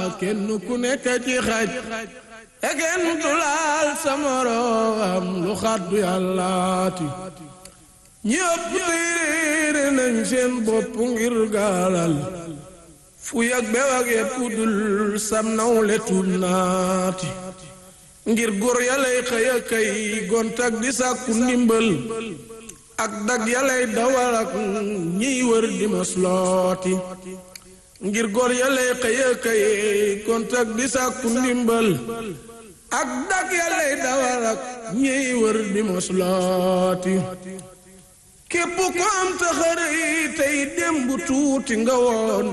kenn ku nekk ci xaj te kenn du laal sa moroom lu xaddu yàllaati ñi ëpp téere nañ seen bopp ngir gaalal fu yag bew ak yépp dul sam nawle tuub naati ngir góor yalay xëy a kay gontak di sàkku ndimbal ak dag yalay dawal ak ñiy wër di maslooti ngir góor yalay xëy a kay gontak di sàkku ndimbal ak dag yalay dawal ak ñiy wër di maslooti képp ko am taxari tey démb tuuti nga woon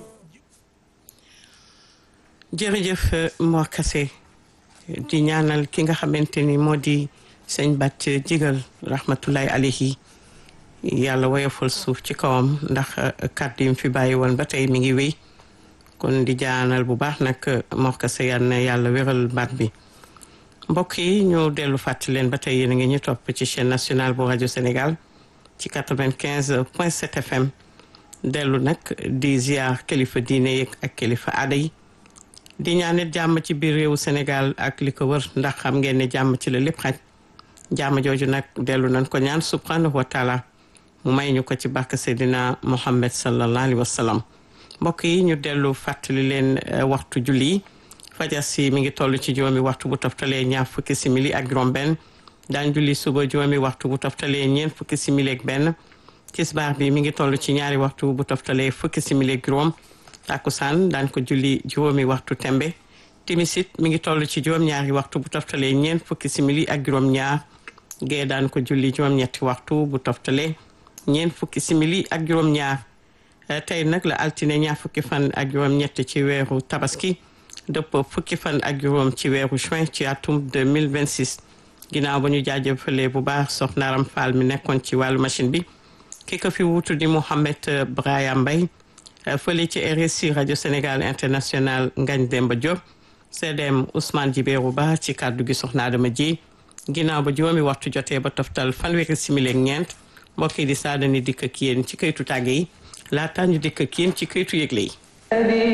jërëjëf Mor Kassé di ñaanal ki nga xamante ni moo di sëñ Bàcc Jigal rahmatullahi alayhi yàlla woyofal suuf ci kawam ndax kàddu yi mu fi bàyyi woon ba tey mi ngi wéy kon di jaanal bu baax nag Mor Kassé yal na yàlla wéral baat bi mbokk yi ñu dellu fàttali leen ba tey yéen a ngi ñu topp ci chaîne nationale bu rajo Sénégal ci 95 point 7 FM dellu nag di ziar kilifa diine yeeg ak kilifa aada yi di ñaanit jàmm ci biir réewu Sénégal ak li ko wër ndax xam ngeen ne jàmm ci la lépp xaj jàmm jooju nag dellu nañ ko ñaan subhanahu wa taala mu may ñu ko ci barke Seydina Muhammad sallallahu alayhi wa sallam mbokk yi ñu dellu fàttali leen waxtu julli yi fajar si mi ngi toll ci juróomi waxtu bu toftalee ñaar fukki simili ak juróom benn daan julli suba juróomi waxtu bu toftalee ñeent fukki simili ak benn tisbaar bi mi ngi toll ci ñaari waxtu bu toftalee fukki simili ak juróom takkusaan daan ko julli juróomi waxtu tembe timisit mi ngi toll ci juróom-ñaari waxtu bu toftalee ñeent fukki simili ak juróom-ñaar gee daan ko julli juróom-ñetti waxtu bu toftalee ñeent fukki simili ak juróom-ñaar tey nag la altine ñaar fukki fan ak juróom-ñett ci weeru tabaski dëpp fukki fan ak juróom ci weeru juin ci atum 2026 ginnaaw ba ñu jaajëfalee bu baax soxna Aram Fall mi nekkoon ci wàllu machine bi ki ko fi wutu di Mouhamed Brahima Mbaye fële ci RSI rajo Sénégal international Ngagne Demba Diop CDM Ousmane Djibéru Ba ci kàddu gi soxna Adama ji ginnaaw ba juróomi waxtu jotee ba toftal fanweeri simili ak ñeent mbokk yi di saadani dikk ak yéen ci këytu tàgge yi laata ñu dikk ak yéen ci këytu yëgle yi